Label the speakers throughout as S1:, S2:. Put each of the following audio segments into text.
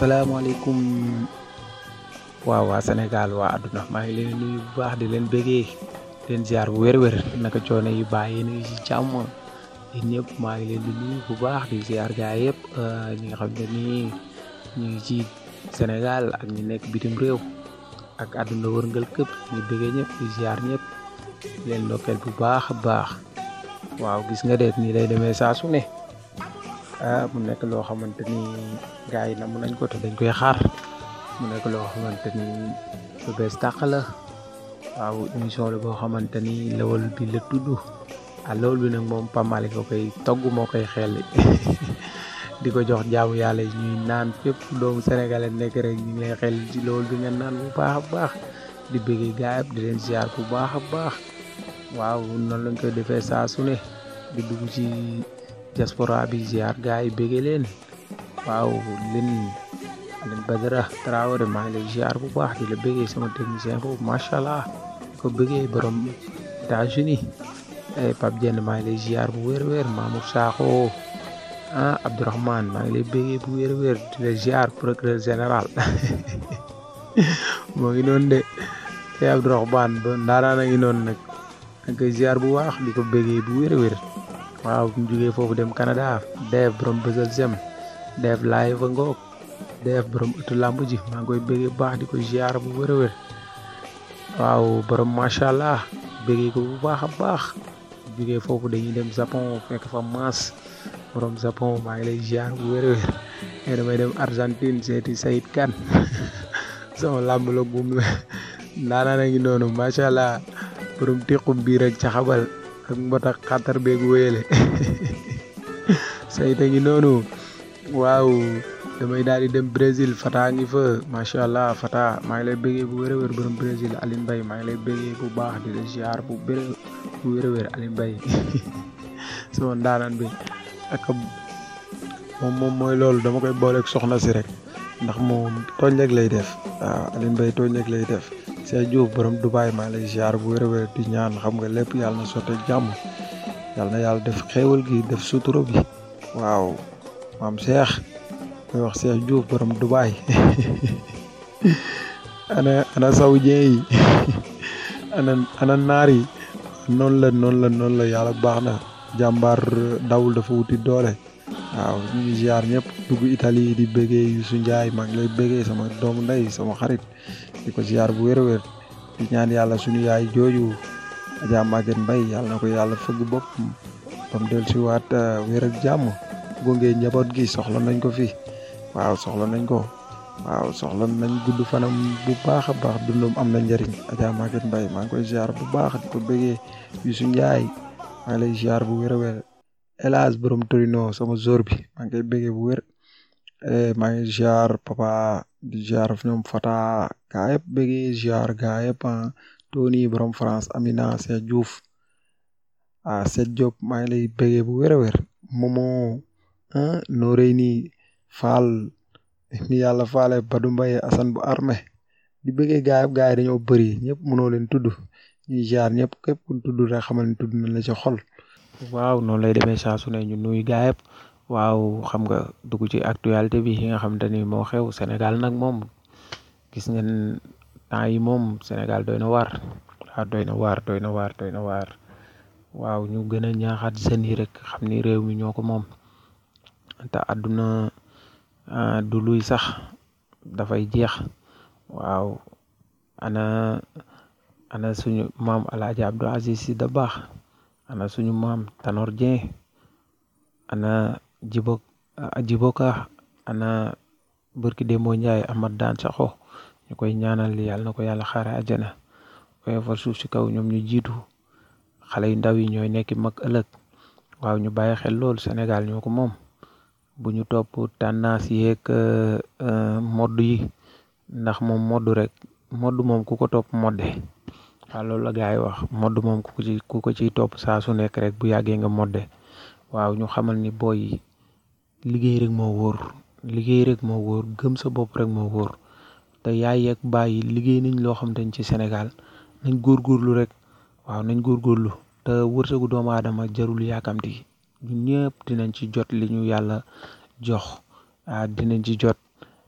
S1: asalaamaaleykum waaw waa Sénégal waa àdduna maa ngi leen di nuyu bu baax di leen bëggee di leen ziar bu wér-wér naka coono yi bàyyi yéen a ngi ci jàmm yéen ñëpp maa ngi leen di nuyu bu baax di ziar gaa yëpp ñi nga xam ne nii ñu ngi ci Sénégal ak ñi nekk bitim réew ak àdduna wërngal këpp ñu bëggee ñëpp di ziar ñëpp di leen ndokkeel bu baax a baax waaw gis nga de nii lay demee saa su ne ah mu nekk loo xamante ni gars yi namm nañ ko te dañ koy xaar mu nekk loo xamante ni lu bees tàq la waaw émission la boo xamante ni lawal bi la tudd ah lawal bi nag moom Pape Malick ko koy togg moo koy xel di ko jox jaamu yàlla yi ñuy naan fépp doomu sénégalais nekk rek ñu ngi lay xel ci lawal bi nga naan bu baax a baax di bëggee gaay di leen ziar bu baax a baax waaw noonu lañ koy defee saa su ne di dugg ci diaspora bi ziar gaay yi bëggee leen waaw leen leen Badara Traoré maa ngi lay ziar bu baax di la bëggee sama technicien boobu macha allah di ko bëggee borom États-Unis Pape Dieng maa ngi lay ziar bu wér-wér Mamour Sakho ah Abdourahmane maa ngi lay bëggee bu wér-wér di la ziar procureur général moo ngi noonu de te Abdourahmane ba ndaanaan a ngi noonu nag ak koy ziar bu baax di ko bëggee bu wér-wér waaw bu ñu jógee foofu dem Canada def borom bësal sem def live fa ngoog def borom ëttu làmb ji maa ngi koy bëggee bu baax di ko ziar bu wér-wér waaw borom macha allah bëggee ko bu baax a baax jógee foofu dañuy dem Japon fekk fa maas borom Japon maa ngi lay ziar bu wér-wér mais damay dem Argentine seeti Sayid Kan sama làmb la buum la ndaanaan a ngi noonu macha allah borom tequm biir ak caxabal ak mbot ak xatar beeg wéyale Sayid a ngi noonu waaw damay daal di dem Brésil Fata ngi fa macha allah Fata maa ngi lay bëggee bu wér-wér borom Brésil Aline Mbaye maa ngi lay bëggee bu baax di la ziar bu béré bu wér-wér Aline Mbaye sama ndaanaan bi ak moom moom mooy loolu dama koy booleeg soxna si rek ndax moom tooñ rek lay def waaw Aline Mbaye tooñ rek lay def Cheikh Diouf borom Dubaay maa ngi lay ziar bu wér-wér di ñaan xam nga lépp yàlla na sotte jàmm yàlla na yàlla def xéewal gi def sutura bi waaw maam Cheikh koy wax Cheikh Diouf borom Dubaay ana ana saoudien yi ana ana naar yi noonu la noonu la noonu la yàlla baax na jàmbaar dawul dafa wuti doole waaw ñu ngi ziar ñëpp dugg Italie di bëggee Youssou Ndiaye maa ngi lay bëggee sama doomu ndey sama xarit di ko ziar bu wér-wér di ñaan yàlla suñu yaay jooju Adja Maguette Mbaye yàlla na ko yàlla fëgg bopp ba mu del si waat wér ak jàmm gunge njaboot gi soxla nañ ko fi waaw soxla nañ ko waaw soxla nañ gudd fanam bu baax a baax dundum am na njëriñ Adja Maguette Mbaye maa ngi koy ziar bu baax di ko bëggee Youssou Ndiaye maa ngi lay ziar bu wér-wér Elage borom Torino sama jour bi maa ngi koy bëggee bu wér maa ngi ziar papa di ziar ñoom Fata gaa yëpp bëggee ziar gaa yëpp Tony borom France Amina Cheikh Diouf ah Cheikh Diop maa ngi lay bëggee bu wér-wér Momo Noreyni Fall mi yàlla faale Badou Mbaye Assane bu armée di bëggee gaa yëpp gaa yi dañoo bëri ñëpp mënoo leen tudd ñuy ziar ñëpp képp ku tudd rek xamal ni tudd nañ la ci xol. waaw noonu lay demee saa su ne ñu nuyu gaa yëpp waaw xam nga dugg ci actualité bi yi nga xamante ni moo xew Sénégal nag moom gis ngeen temps yi moom Sénégal doy na waar waaw doy na waar doy na waar doy na waar waaw ñu gën a ñaaxaat jeunes yi rek xam ni réew mi ñoo ko moom te àdduna du luy sax dafay jeex waaw ana ana suñu maam Alaaji Abdou Aziz Sy Dabakh ana suñu maam Tanor Dieng ana Djibo Djiboka ana Barki Dembo Ndiaye Amath Daan Sakho ñu koy ñaanal yàlla na ko yàlla xaare àjjana koy fal suuf si kaw ñoom ñu jiitu xale yu ndaw yi ñooy nekki mag ëllëg waaw ñu bàyyi xel loolu Sénégal ñoo ko moom bu ñu topp tendance yeeg modd yi ndax moom modd rek modd moom ku ko topp modde waaw loolu la gars yi wax modd moom ku ko ci ku ko ciy topp saa su nekk rek bu yàggee nga modde waaw ñu xamal ni booy liggéey rek moo wóor liggéey rek moo wóor gëm sa bopp rek moo wóor te yaay yeeg bàyyi liggéey nañ loo xam te ci Sénégal nañ góorgóorlu rek waaw nañ góorgóorlu te wërsëgu doomu aadama jarul yaakamti ñun ñëpp dinañ ci jot li ñu yàlla jox ah dinañ ci jot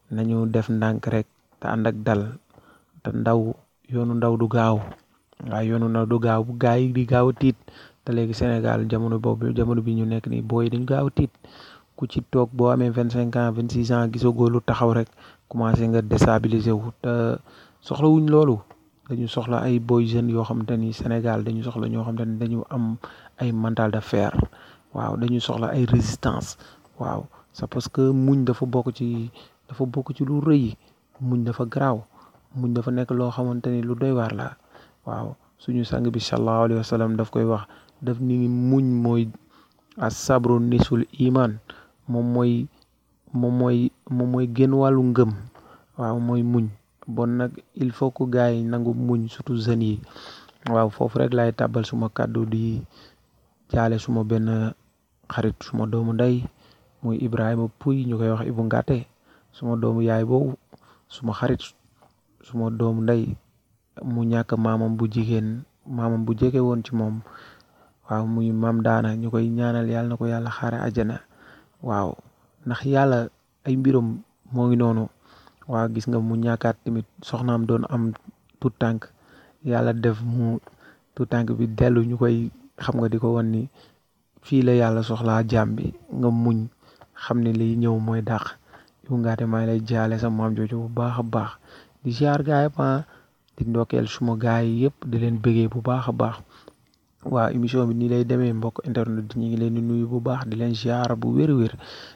S1: nañu def ndànk rek te ànd ak dal te ndaw yoonu ndaw du gaaw waaw yoonu ndaw du gaaw bu gaa yi di gaaw a tiit te léegi Sénégal jamono boobu jamono bi ñu nekk nii booy dañu gaaw a tiit ku ci toog boo amee vingt cinq ans vingt six ans gisagoo lu taxaw rek commencé nga déstabiliser wu te soxla wuñ loolu dañu soxla ay boy jeunes yoo xamante ni Sénégal dañu soxla ñoo xamante ni dañu am ay mental de fer waaw dañu soxla ay résistance waaw c'est parce que muñ dafa bokk ci dafa bokk ci lu rëy muñ dafa garaaw muñ dafa nekk loo xamante ni lu doy waar la waaw suñu sang bi sallallahu alayhi wa sallam daf koy wax daf ni muñ mooy as sabru nisul iman moom mooy moom mooy moom mooy génn wàllu ngëm waaw mooy muñ bon nag il faut que gars yi nangu muñ surtout jeunes yi waaw foofu rek laay tàbbal suma kàddu di jaale suma benn xarit suma doomu ndey muy Ibrahima Pouy ñu koy wax Ibu Ngate suma doomu yaay boobu suma xarit suma doomu ndey mu ñàkk maamam bu jigéen maamam bu jege woon ci moom waaw muy maam daana ñu koy ñaanal yàlla na ko yàlla xaare àjjana waaw ndax yàlla ay mbiram moo ngi noonu waaw gis nga mu ñàkkaat tamit soxnaam doon am tout tànk yàlla def mu tout tànk bi dellu ñu koy xam nga di ko wan ni fii la yàlla soxlaa jaam bi nga muñ xam ne liy ñëw mooy dàq Ibu Ngate maa ngi lay jaale sa maam jooju bu baax a baax di ziar gaay pa di ndokkeel suma gaay yi yëpp di leen bëggee bu baax a baax waaw émission bi nii lay demee mbokk internet ñu ngi leen di nuyu bu baax di leen ziar bu wér-wér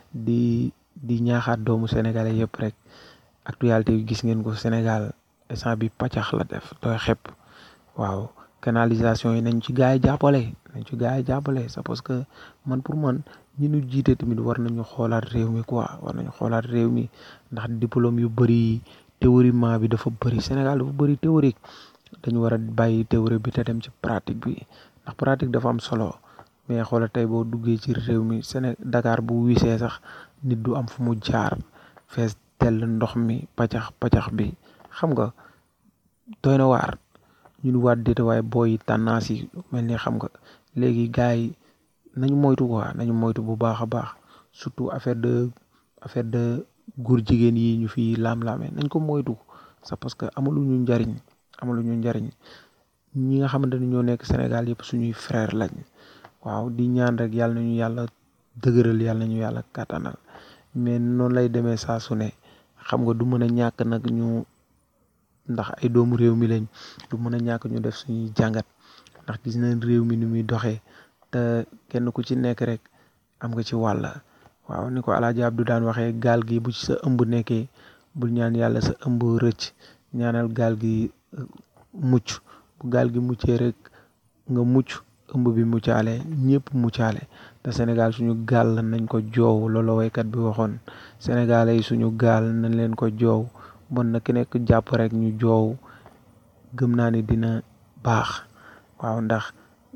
S1: di di ñaaxaat doomu sénégalais yëpp rek actualité bi gis ngeen ko Sénégal instant bi pàccax la def tooy xepp waaw canalisation yi nañ ci gaay yi jàppale nañ ci gaay yi jàppale c'est parce que man pour man ñi ñu jiite tamit war nañu xoolaat réew mi quoi war nañu xoolaat réew mi ndax diplôme yu bëri théoriquement bi dafa bëri Sénégal dafa bëri théorique dañu war a bàyyi théorie bi te dem ci pratique bi ndax pratique dafa am solo mais xoola tey boo duggee ci réew mi Séné Dakar bu wisee sax nit du am fu mu jaar fees tell ndox mi paccax paccax bi xam nga doy na waar ñun waat déete waaye booy tendance yi mel ni xam nga léegi gars yi nañu moytu quoi nañu moytu bu baax a baax surtout affaire de affaire de góor jigéen yi ñu fi laam-laame nañ ko moytu c'est parce que amaluñu njariñ amaluñu njariñ ñi nga xamante ni ñoo nekk Sénégal yëpp suñuy frère lañ waaw di ñaan rek yàlla nañu yàlla dëgëral yàlla nañu yàlla kàttanal mais noonu lay demee saa su ne xam nga du mën a ñàkk nag ñu ndax ay doomu réew mi lañ du mën a ñàkk ñu def suñuy jàngat ndax gis nañ réew mi ni muy doxee te kenn ku ci nekk rek am nga ci wàll waaw ni ko Alaaji Abdu daan waxee gaal gi bu ci sa ëmb nekkee bul ñaan yàlla sa ëmb rëcc ñaanal gaal gi mucc bu gaal gi muccee rek nga mucc ëmb bi muccaale ñëpp muccaale te Sénégal suñu gaal nañ ko joow loolu waykat bi waxoon Sénégalais yi suñu gaal nañ leen ko joow bon na ki nekk jàpp rek ñu joow gëm naa ni dina baax waaw ndax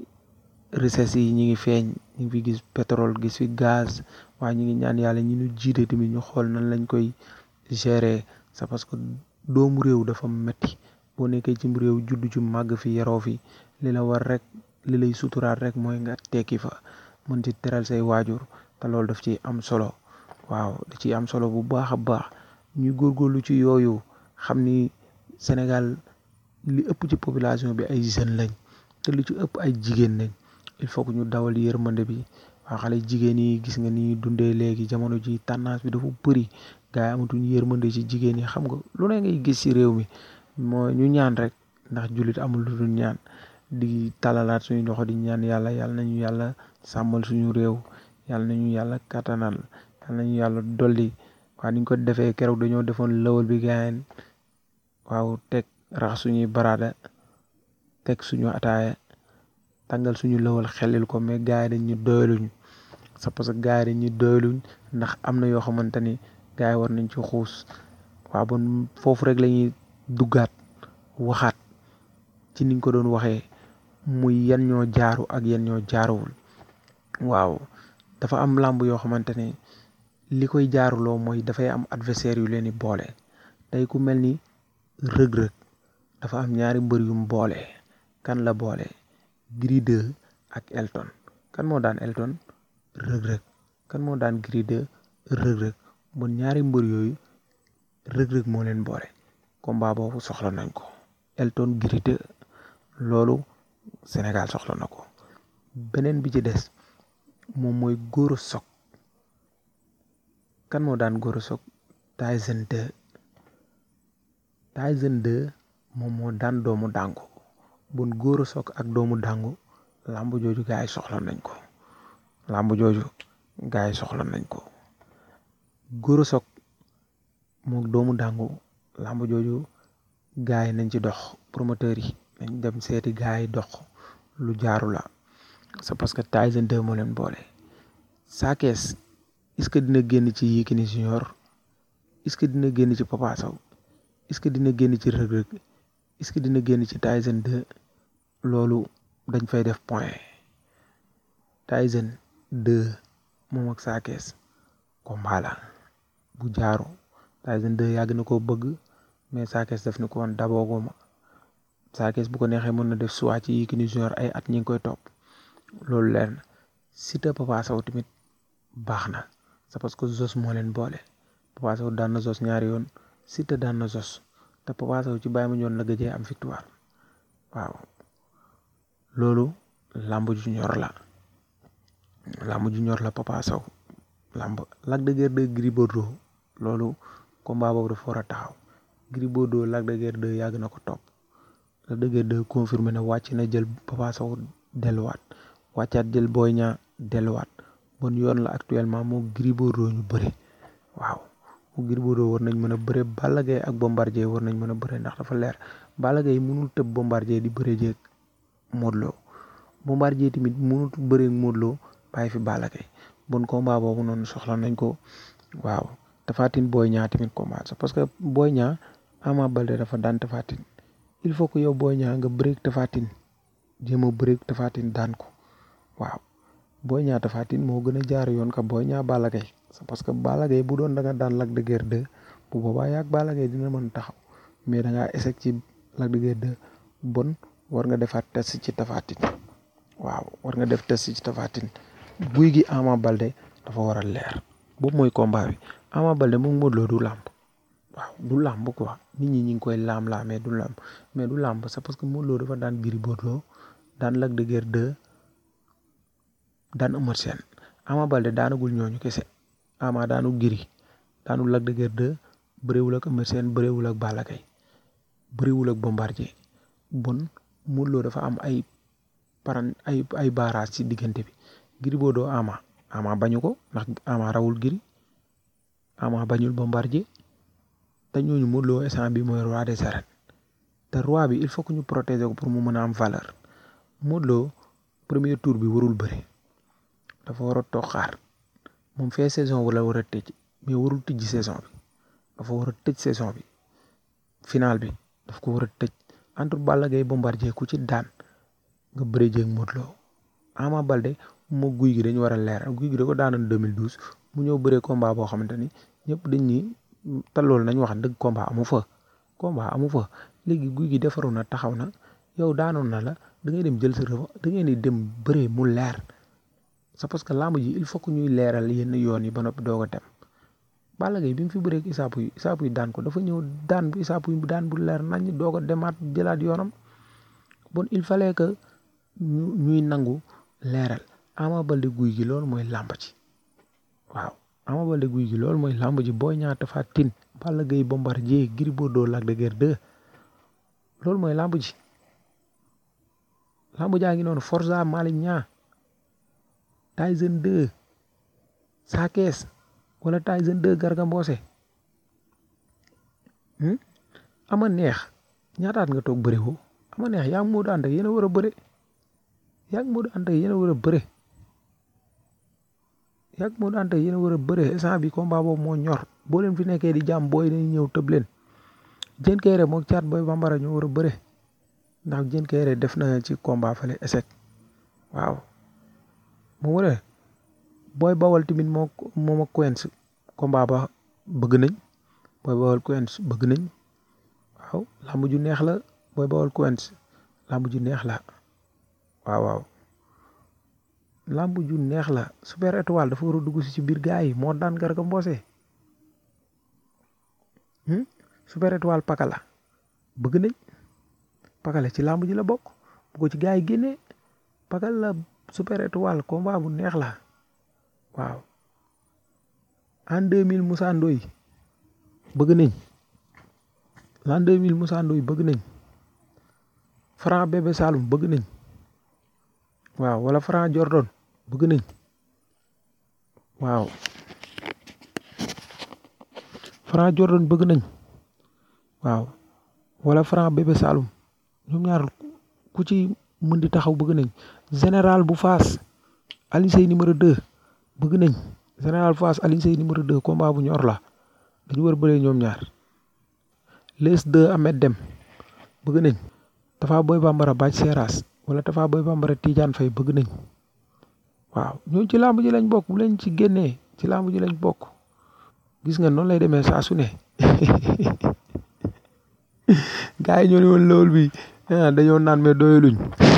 S1: richesse yi ñi ngi feeñ ñu ngi fi gis pétrole gis fi gaz waaye ñu ngi ñaan yàlla ñi ñu jiite tamit ñu xool nan lañ koy gérer c'est parce que doomu réew dafa metti boo nekkee ci réew juddu ci màgg fi yaroo fi li la war rek li lay suturaat rek mooy nga tekki fa mën ci teral say waajur te loolu daf ci am solo waaw da ciy am solo bu baax a baax ñuy góorgóorlu ci yooyu xam ni Sénégal li ëpp ci population bi ay jeunes lañ te li ci ëpp ay jigéen lañ il faut que ñu dawal yërmande bi waa xale jigéen yi gis nga ni dundee léegi jamono ji tendance bi dafa bëri gars yi amatuñu yërmande ci jigéen yi xam nga lu ne ngay gis ci réew mi moo ñu ñaan rek ndax jullit amul lu dul ñaan di talalaat suñu loxo di ñaan yàlla yàlla nañu yàlla sàmmal suñu réew yàlla nañu yàlla kattanal yàlla nañu yàlla dolli waa ni ñu ko defee keroog dañoo defoon lëwal bi gaayeen waaw teg rax suñuy baraada teg suñu ataaya tàngal suñu lëwal xelil ko mais gars yi dañ ñu doyaluñ c'est parce que gars yi dañ ñu doyaluñ ndax am na yoo xamante ni gars yi war nañ ci xuus waaw bon foofu rek la ñuy duggaat waxaat ci niñ ko doon waxee muy yan ñoo jaaru ak yan ñoo jaaruwul waaw dafa am làmb yoo xamante ne li koy jaaruloo mooy dafay am adversaire yu leen di boole tey ku mel ni rëg-rëg dafa am ñaari mbër yu mu boole kan la boole Gris 2 ak Elton kan moo daan Elton rëg-rëg kan moo daan Gris 2 rëg-rëg bon ñaari mbër yooyu rëg-rëg moo leen boole combat boobu soxla nañ ko Elton Gris 2 loolu Sénégal soxla na ko beneen bi ci des moom mooy Gora Sock kan moo daan Gora Sock Tyson 2 Tyson 2 moom moo daan doomu dàngu bon Gora Sock ak doomu dàngu làmb jooju gaa yi soxla nañ ko làmb jooju gaa yi soxla nañ ko Gora Sock mook doomu dàngu làmb jooju gaa yi nañ ci dox promoteur yi nañ dem seeti gaa yi dox lu jaaru la c'est parce que Tyson 2 moo leen boole Sa Thiès est-ce que dina génn ci Yékini Junior est-ce que dina génn ci Papa Sow est-ce que dina génn ci Reug Reug est-ce que dina génn ci Tyson 2 loolu dañ fay def point Tyson 2 moom ak Sa Thiès combat la bu jaaru Tyson 2 yàgg na koo bëgg mais Sa Thiès def ni ko woon dabooguma Sa Thiès bu ko neexee mën na def soit ci Yékini Junior ay at ñi ngi koy topp loolu leer na Siteu Papa Sow tamit baax na c'est parce que Zos moo leen boole Papa Sow daan na Zos ñaari yoon Siteu daan na Zos te Papa Sow ci bàyyi ma ñoon la gëjee am victoire waaw loolu làmb ju ñor la làmb ju ñor la Papa Sow làmb Lac de Guiers 2 Gris Bordeaux loolu combat boobu dafa war a taxaw Gris Bordeaux Lac de Guiers 2 yàgg na ko topp Lac de Guiers 2 confirmé na wàcc na jël Papa Sow delluwaat wàccaat jël Boy Niang delluwaat bon yoon la actuellement moo Gris Bordeaux ñu bëre waaw mu Gris Bordeaux war nañ mën a bëre Balla Gaye ak Bombardier war nañ mën a bëre ndax dafa leer Balla Gaye mënul tëb Bombardier di bëre jeeg Modou Lo Bombardier tamit mënul bëre Modou Lo bàyyi fi Balla Gaye bon combat boobu noonu soxla nañ ko waaw Tapha Tine Boy Niang tamit combat parce que Boy Niang Ama Baldé dafa daan Tapha Tine il faut que yow Boy Niang nga bëreeg Tapha Tine jéem a bëreeg Tapha Tine daan ko waaw Boy Niang Tapha Tine moo gën a jaar yoon ka Boy Niang Balla Gaye c'est parce que Balla Gaye bu doon da nga daan Lac de Guiers 2 bu boobaa yaag Balla Gaye dina mën taxaw mais da ngaa échec ci Lac de Guiers 2 bon war nga defaat test ci Tapha Tine waaw war nga def test ci Tapha Tine guy gi Ama Baldé dafa war a leer boobu mooy combat bi Ama Baldé moom Modou Lo du làmb waaw du làmb quoi nit ñi ñi ngi koy laam-laamee du làmb mais du làmb c'est parce que Modou Lo dafa daan Gris Bordeaux daan Lac de Guiers 2 daan Eumeu Sène Ama Baldé daanagul ñooñu kese Ama daanu Gris daanu Lac de Guiers 2 bëriwul ak Eumeu Sène bëriwul ak Balla Gaye bëriwul ak Bombardier bon Modou Lo dafa am ay paran ay ay barrage ci diggante bi Gris Bordeaux Ama Ama bañu ko ndax Ama rawul Gris Ama bañul Bombardier te ñooñu Modou Lo instant bi mooy roi des arènes te roi bi il faut que ñu protéger ko pour mu mën a am valeur Modou Lo premier tour bi warul bëre dafa war a toog xaar moom fee saison wala war a tëj mais warul tëj saison bi dafa war a tëj saison bi final bi daf ko war a tëj entre Balla Gaye Bombardier ku ci daan nga bëre jéeg Modou Lo Ama Baldé moo guy gi dañu war a leer guy gi da ko daanoon 2012 mu ñëw bëree combat boo xamante ni ñëpp dañ ni te loolu nañ wax dëgg combat amu fa combat amu fa léegi guy gi defaru na taxaw na yow daanoon na la da ngay dem jël sa revanche da ngay ni dem bëree mu leer c'est parce que lamb ji il faut que ñuy leeral yenn yoon yi ba noppi doog a dem Balla Gaye bi mu fi bëree ak Issa Pouye Issa Pouye daan ko dafa ñëw daan bu Issa Pouye daan bu leer nañ doog a demaat jëlaat yoonam bon il fallait que ñu ñuy nangu leeral Ama Baldé guy gi loolu mooy làmb ci waaw Ama Baldé guy gi loolu mooy làmb ji Boy Niang Tapha Tine Balla Gaye Bombardier Gris Bordeaux Lac de Guiers 2 loolu mooy làmb ji làmb jaa ngi noonu Forza Malick Niang Tyson 2 Sa Thiès wala Tyson 2 Garga Mbossé ama neex ñaataat nga toog bëre woo ama neex yaa ngi Modou Anta yéen a war a bëre yaa ngi Modou Anta yéen a war a bëre yaa ngi Modou Anta yéen a war a bëre instant bi combat boobu moo ñor boo leen fi nekkee di jàmm booy dañuy ñëw tëb leen Diène Kaïré moog caat booy bambara ñu war a bëre ndax Diène Kaïré def na ci combat fale échec waaw mu wëree booy bawal tamit moo moom ak Quench combat ba bëgg nañ booy bawal Quench bëgg nañ waaw làmb ju neex la booy bawal Quench làmb ju neex la waaw waaw làmb ju neex la super étoile dafa war a dugg si ci biir gaa yi moo daan Garga Mbossé super étoile pakala bëgg nañ pakala ci làmb ji la bokk bu ko ci gars yi génnee pakala la super étoile combat bu neex la waaw en 2000 Moussa Ndoye bëgg nañ l'an 2000 Moussa Ndoye bëgg nañ Franc Bébé Saloum bëgg nañ waaw wala Franc Jordan bëgg nañ waaw Franc Jordan bëgg nañ waaw wala Franc Bébé Saloum ñoom ñaar ku ci mën di taxaw bëgg nañ général bu Fass Alioune Seye numéro 2 bëgg nañ général bu Fass Alioune Seye numéro 2 combat bu ñor la dañu war bëree ñoom ñaar les 2 Ahmed Dem bëgg nañ Tafa Boy Bambara Bac Seras wala Tafa Boy Bambara Tidiane Faye bëgg nañ waaw ñooñu ci làmb ji lañ bokk bu leen ci génnee ci làmb ji lañ bokk gis nga noonu lay demee saa su ne gars yi ñoo ne woon loolu bi dañoo naan mais doyaluñ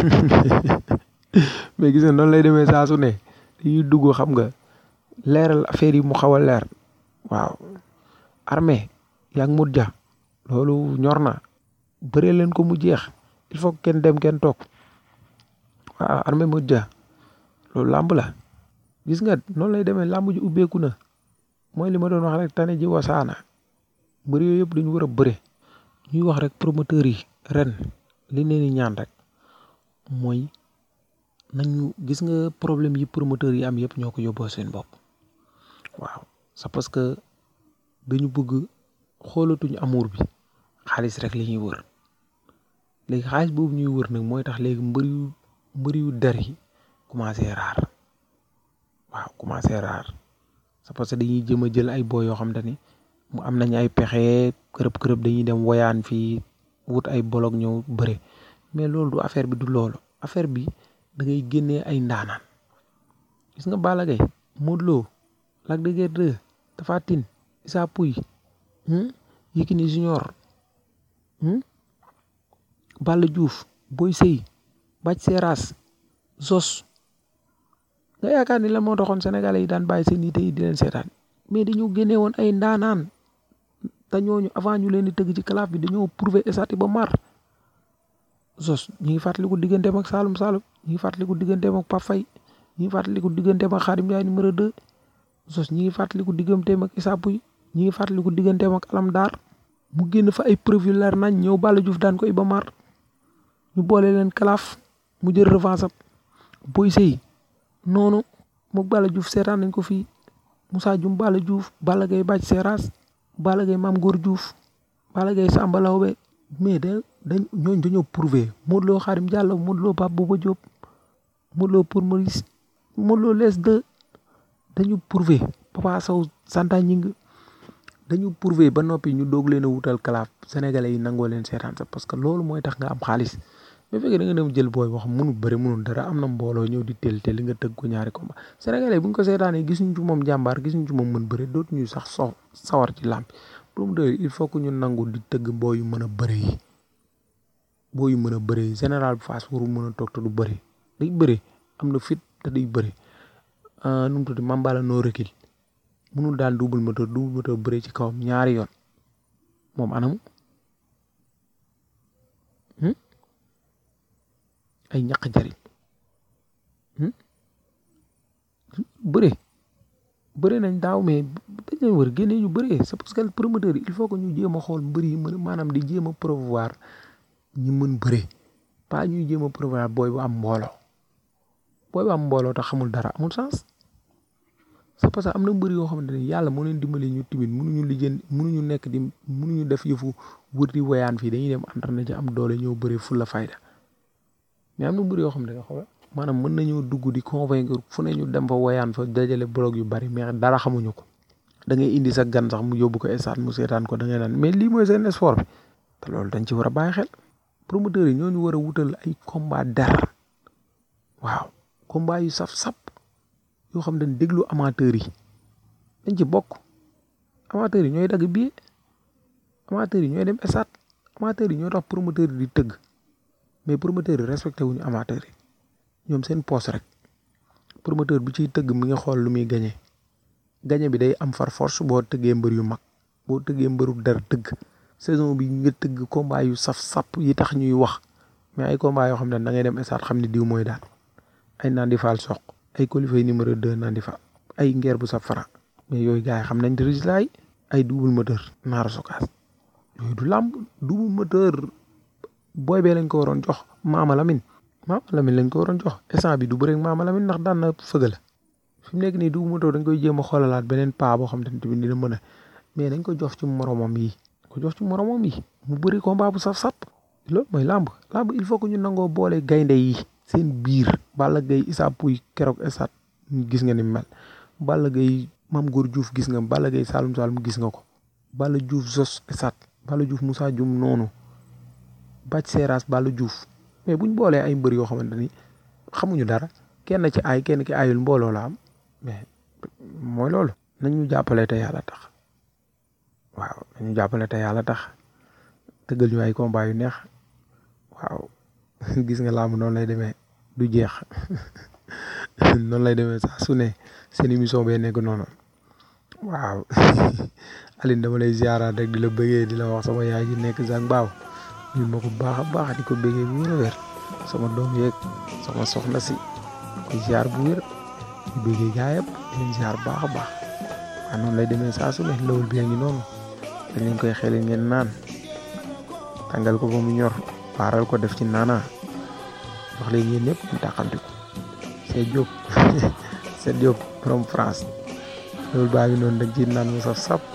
S1: mais gis nga noonu lay demee saa su ne dañuy dugg xam nga leeral affaire yi mu xaw a leer waaw armée yaa ngi mut ja loolu ñor na bëree leen ko mu jeex il faut kenn dem kenn toog waaw armée mut ja loolu làmb la gis nga noonu lay demee làmb ji ubbeeku na mooy li ma doon wax rek tane ji wasaana mbër yooyu yëpp dañu war a bëre ñuy wax rek promoteurs yi ren li leen di ñaan rek mooy nañu gis nga problème yi promoteurs yi am yëpp ñoo ko yóbboo seen bopp waaw c'est parce que dañu bëgg xoolatuñu amour bi xaalis rek li ñuy wër léegi xaalis boobu ñuy wër nag mooy tax léegi mbër yu mbër yu der yi commencé raar waaw commencé raar c'est parce que dañuy jëm a jël ay boo yoo xam te ni mu am nañ ay pexe kërëb kërëb dañuy dem woyaan fii wut ay bolog ñëw bëre mais loolu du affaire bi du loolu affaire bi da ngay génnee ay ndaanaan gis nga Balla Gaye Modou Lo Lac de Guiers 2 Tapha Tine Issa Pouye Yékini Junior Balla Diouf Boy Sey Bac Seras Zos nga yaakaar ni la moo taxoon sénégalais yi daan bàyyi seen yite yi di leen seetaan mais dañoo génne woon ay ndaanaan te ñooñu avant ñu leen di tëgg ci kalaaf bi dañoo prouver esati ba mar Zos ñi ngi fàttaliku digganteem ak Saloum Saloum ñi ngi fàttaliku digganteem ak Pape Faye ñi ngi fàttaliku digganteem ak Khadim Ndiaye numéro 2 Zos ñi ngi fàttaliku digganteem ak Issa Pouye ñi ngi fàttaliku digganteem ak Alam Dar mu génn fa ay preuve yu leer nañ ñëw Balla Diouf daan ko Iba Mar ñu boole leen kalaaf mu jël revanche am Boy Sey noonu mook Balla Diouf seetaan nañ ko fii Moussa Dioum Balla Diouf Balla Gaye Bac Seras Balla Gaye Mame Gor Diouf Balla Gaye Samba Lawbe mais da dañ ñooñ dañoo prouvé Modou Lo Khadim Diallo Modou Lo Pape Bouba Diop Modou Lo pour Maurice Modou Lo les deux dañu prouvé Papa Sow Santa Ñing dañu prouvé ba noppi ñu doog leen a wutal kalaaf sénégalais yi nangoo leen seetaan sax parce que loolu mooy tax nga am xaalis mais fekkee da nga dem jël booy wax mënu bëri mënul dara am na mbooloo ñëw di tel tel li nga tëgg ko ñaari combat sénégalais bu ñu ko seetaanee gisuñ ci moom jàmbaar gisuñ ci moom mën bëri dootuñu sax so sawar ci làmb promoteur il faut que ñu nangu di tëgg boo yu mën a bëri yi boo yu mën a bëri général bu Fass waru mën a toog te du bëri day bëri am na fit te day bëri nu mu tudd mambala noo rekil mënul daan double moteur double moteur bëri ci kawam ñaari yoon moom anamu ay ñaq jariñ bëre bëre nañ daaw mais dañ leen war génne ñu bëree c'est parce que promoteur yi il faut que ñu jéem a xool mbër yi mën maanaam di jéem a promouvoir ñi mën bëre pas ñuy jéem a promouvoir booy bu am mbooloo booy bu am mbooloo te xamul dara amul sens c'est parce que am na mbër yoo xamante ne yàlla moo leen dimbali ñu timit mënuñu lijjën mënuñu nekk di mënuñu def yëfu wër di woyaan fii dañuy dem entraîné ci am doole ñëw bëre fulla fayda mais am na mbir yoo xam ne xoolal maanaam mën nañoo dugg di convaincre fu ne ñu dem fa woyaan fa dajale blog yu bari mais dara xamuñu ko da ngay indi sa gan sax mu yóbbu ko stade mu seetaan ko da ngay naan mais lii mooy seen sport bi te loolu dañ ci war a bàyyi xel promoteurs yi ñooñu war a wutal ay combat der waaw combat yu saf-sap yoo xam dañ déglu amateurs yi dañ ci bokk amateurs yi ñooy dagg billet amateurs yi ñooy dem stade amateurs yi ñooy tax promoteurs yi di tëgg mais promoteur yi respecté wuñu amateur yi ñoom seen poste rek promoteur bi ciy tëgg mi nga xool lu muy gañe gañe bi day am far force boo tëggee mbër yu mag boo tëggee mbëru dara tëgg saison bi nga tëgg combat yu saf sap yi tax ñuy wax mais ay combat yoo xam ne da ngay dem stade xam ne diw mooy daal ay Nandi Fall soq ay qualifié numéro 2 Nandi Fall ay ngeer bu saf fara mais yooyu gars yi xam nañ résultat yi ay double moteur naara sokaas yooyu du làmb double moteur booy bee lañ ko waroon jox Maama Lamine Maama Lamine lañ ko waroon jox instant bi du bëreeg Maama Lamine ndax daan na fëgg la fi mu nekk nii double moteur dañ koy jéem a xoolalaat beneen paa boo xam te ne tamit dina mën a mais dañ ko jox ci moromam yi ko jox ci moromam yi mu bëri combat bu saf sap loolu mooy làmb làmb il faut que ñu nangoo boole gaynde yi seen biir Balla Gaye Issa Pouye keroog esat gis nga ni mel Balla Gaye Mame Gor Diouf gis nga Balla Gaye Saloum Saloum gis nga ko Balla Diouf Zos esat Balla Diouf Moussa Dioum noonu Bac Seras Balla Diouf mais buñ boolee ay mbër yoo xamante ni xamuñu dara kenn ci ay kenn ki ayul mbooloo la am mais mooy loolu nañu jàppale te yàlla tax waaw nañu jàppale te yàlla tax tëggal ñu ay combat yu neex waaw gis nga làmb noonu lay demee du jeex noonu lay demee saa su ne seen émission bee nekk noonu waaw Aline dama lay ziaraat rek di la bëggee di la wax sama yaay ji nekk Zang Baaw ñu ma ko baax a baax di ko bëggee bu wér a wér sama doom yeeg sama soxna si koy ziar bu wér di bëggee gaa yëpp di leen ziar baax a baax waaw noonu lay demee saa su ne lawul bi ngi noonu dañ leen koy xelal ngeen naan tàngal ko ba mu ñor paaral ko def ci naana wax leen yéen ñëpp ñu taxamti ko c'est Diop c'est Diop from France loolu baa ngi noonu dañ ci naan mu saf sap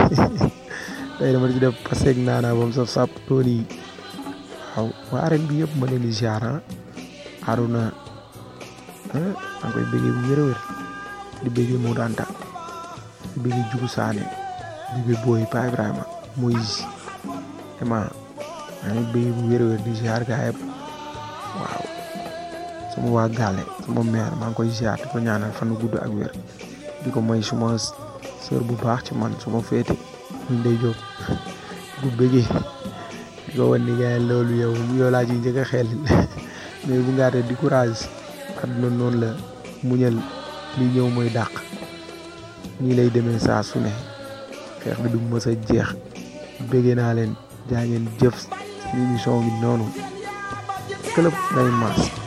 S1: tey dama ci def paseeg naana ba mu saf sap tool yi waaw waa arène bi yëpp ma leen di ziar Aruna maa ngi koy bëggee bu wér a wér di bëggee Modou Anta di bëggee Diouf Sané di bëggee Boy Pa Ibrahima Moïse vraiment maa ngi bëggee bu wér a wér di ziar gaa yëpp waaw sama waa Gale sama mère maa ngi koy ziar di ko ñaanal fan wu gudd ak wér di ko may suma sœur bu baax ci man suma féete ñu day jóg bu bëggee di ko wan ni gars yi loolu yow yow laa ciy njëkk a xel mais bu ngaatee di courage àdduna noonu la muñal li ñëw mooy dàq nii lay demee saa su ne xeex bi du mës a jeex bëggee naa leen jaa ngeen jëf seen émission bi noonu club Ndeye Mass